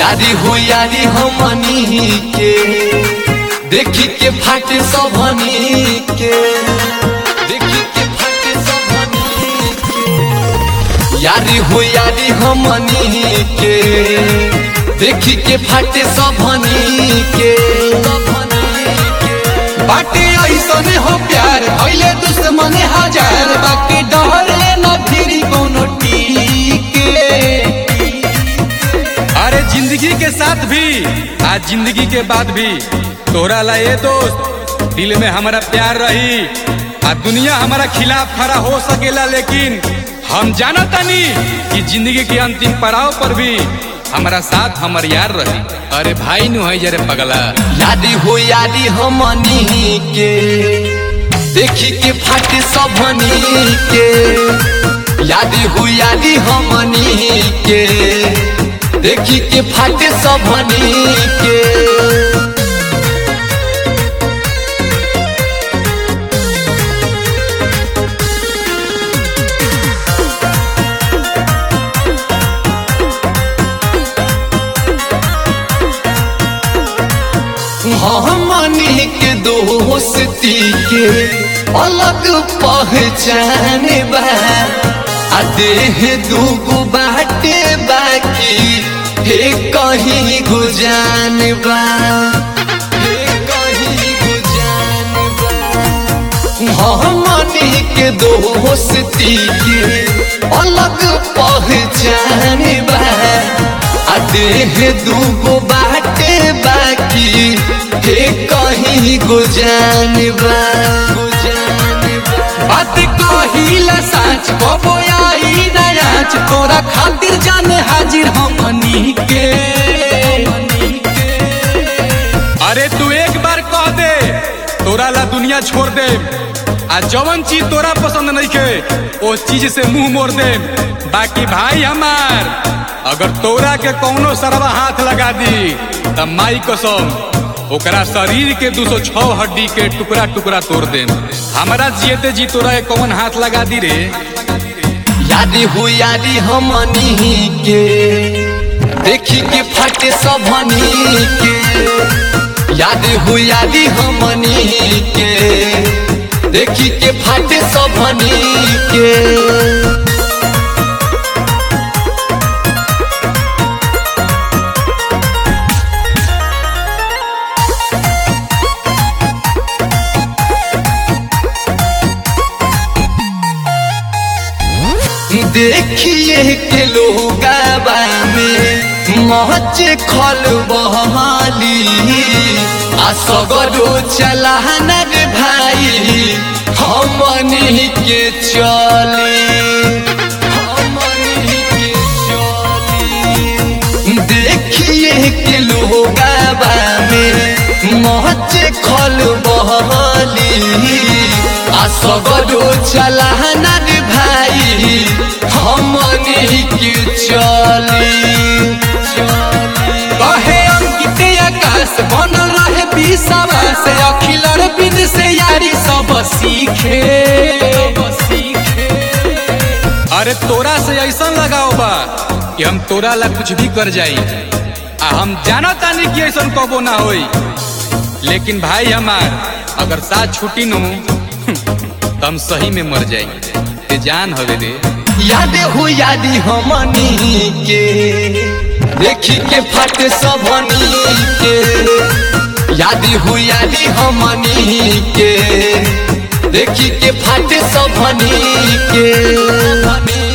यारी हो यारी हमनी के देखी के फाटे सबनी के देखी के फाटे सबनी के यारी हो यारी हमनी के देखी के फाटे सबनी के बाटे ऐसने हो प्यार भइले दुश्मन हजार बाकी डरे न फिरी कोनो टीके अरे जिंदगी के साथ भी आज जिंदगी के बाद भी तोहरा ला ये दोस्त दिल में हमारा प्यार रही आ दुनिया हमारा खिलाफ खड़ा हो सकेला लेकिन हम जाना तानी कि जिंदगी के अंतिम पड़ाव पर भी हमारा साथ हमर यार रही अरे भाई नु है जरे पगला यादी हो यादी हमनी के देखी के फाटे सबनी के यादी हो यादी हमनी के देखी के फाटे सबनी के हमनी के दोस्ती के अलग पहचान बा आ देह दूगो बाटे बाकी हे कहीं गुजान बा हे कहीं गुजान बा हमनी के दोस्ती के अलग पहचान बा आ देह दूगो बाटे बाकी हे कहीं गुजान बा गुजान बा बात कहिला साच बबो आई नयाच तोरा खातिर जाने हाजिर हमनी के अरे तू एक बार कह दे तोरा ला दुनिया छोड़ दे आ जवन चीज तोरा पसंद नहीं के ओ चीज से मुंह मोड़ दे बाकी भाई हमार अगर तोरा के कौनो सरवा हाथ लगा दी त माई कसम ओकरा शरीर के दो सौ छह हड्डी के टुकड़ा टुकड़ा तोड़ दे हमारा जियते जी तोरा के कौन हाथ लगा दी रे यादी हो यादी हमनी के देखी के फाटे सबनी के यादी हो यादी हमनी के देखी के फाटे सबनी के देखिए के लोगाबा में महच खल बहाली आ सगरो चलाना रे भाई हमनी के चली हमनी के चली देखिए के लोगाबा में महच खल बहाली आ सगरो चलाना रे भाई हमनी के चली कहे अंकित आकाश बनल रहे विषवा से अखिलर बिन से यारी सब सीखे अरे तोरा से ऐसा लगाओ बा कि हम तोरा ला कुछ भी कर जाई आ हम जाना तानी कि ऐसा कबो ना होई लेकिन भाई हमार अगर साथ छुट्टी नु तो हम सही में मर जाई ते जान हवे रे याद हो यादी हमनी के देखी के फट सबनी के यादी हो यादी हमनी के देखी के फट सबनी के